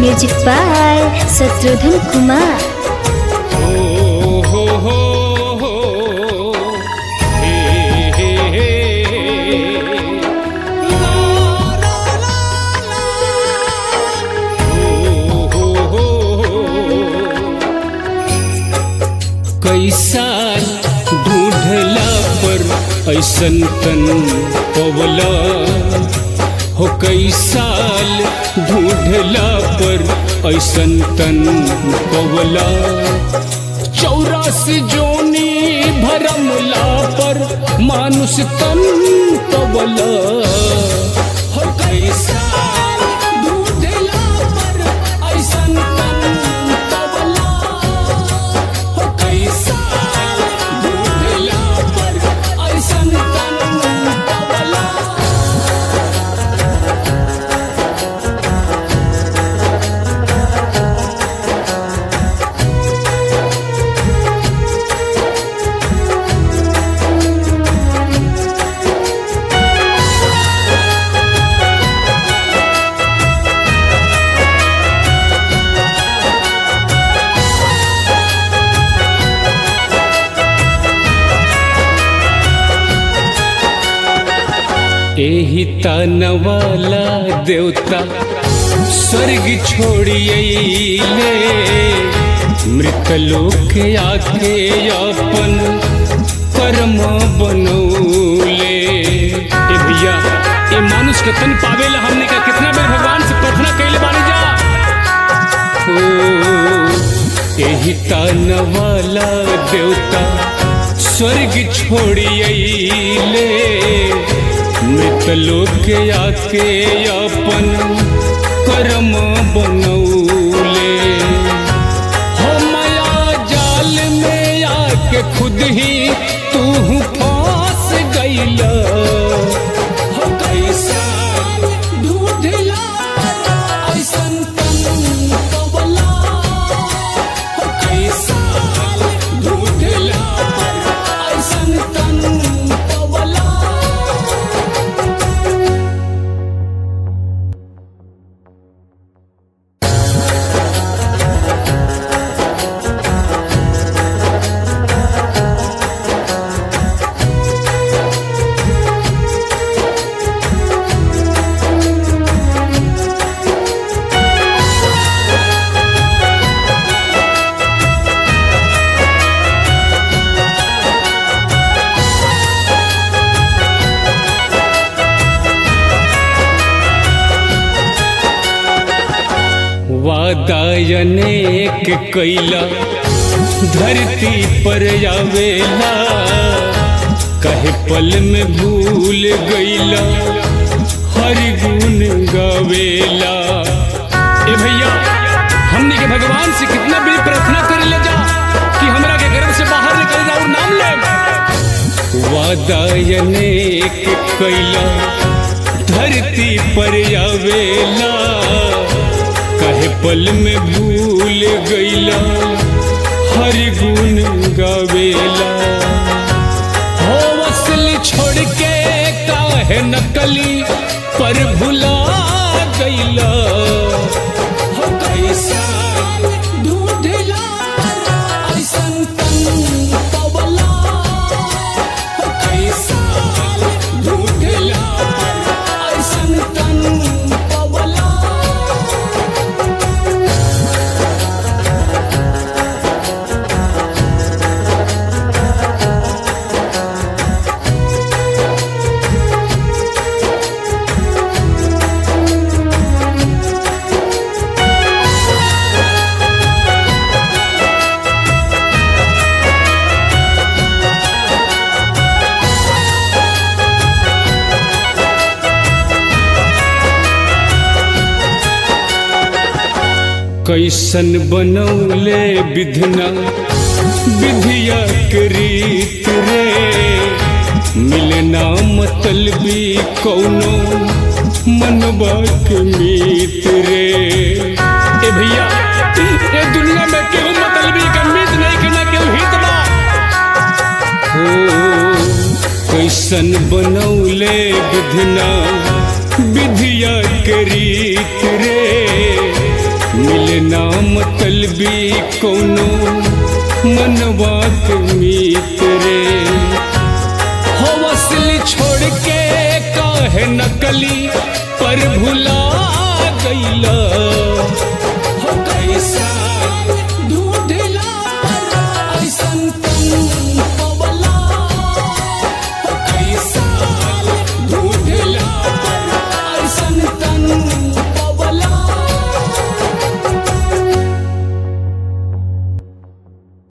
music by Shatrughan Kumar हो हो हो हो हे हे हे ला ला ला ला हो हो हो कैसा ढूंढला पर ऐसन तन पवला हो कई साल ढूंढला पर ऐसन तन पवला चौरासी जोनी भरमला पर मानुष तन पवला हो कई साल ढूंढला पर ऐसन तन पवला हो कई साल ढूंढला पर ऐसन तन पवला एही तनवाला देवता स्वर्ग छोड़िए मृत लोक आके अपन कर्म बनौले ए भैया ए मानुष के तन पावेला हमने का कितना बेर भगवान से प्रार्थना कैले बानी जा ओ एही तनवाला देवता स्वर्ग छोड़िए मृत लोक आके अपन कर्म बनौले हो माया जाल में आके खुद ही तू फांस गईला हो कैसा ढूंढला ऐसन तन पवला हो कैसा ढूंढला ऐसन तन पवला वादायनेक कैला धरती पर आवेला कहे पल में भूल गईला हर गुण गावेला ए भैया हमने के भगवान से कितना भी प्रार्थना कर ले जा कि हमरा के गर्भ से बाहर निकल जाओ नाम ले वादायनेक कैला धरती पर आवेला कहे पल में भूल गईला हर गुण गावेला हो असली छोड़ के काहे नकली पर भुला गईला हो कैसा ढूंढला ऐसन तन पवला हो कैसा ढूंढला ऐसन तन पवला कैसन बनौले विधना विधिया के रीत रे मिलना मतलबी कौनो मनबा के मीत रे ए भैया ए दुनिया में केहू मतलबी का मीत नहीं करना केहू हित बा हो कैसन बनौले विधना विधिया के रीत रे ना मतलबी कोनो मनवा के मीत रे हो असली छोड़ के काहे नकली पर भुला गईला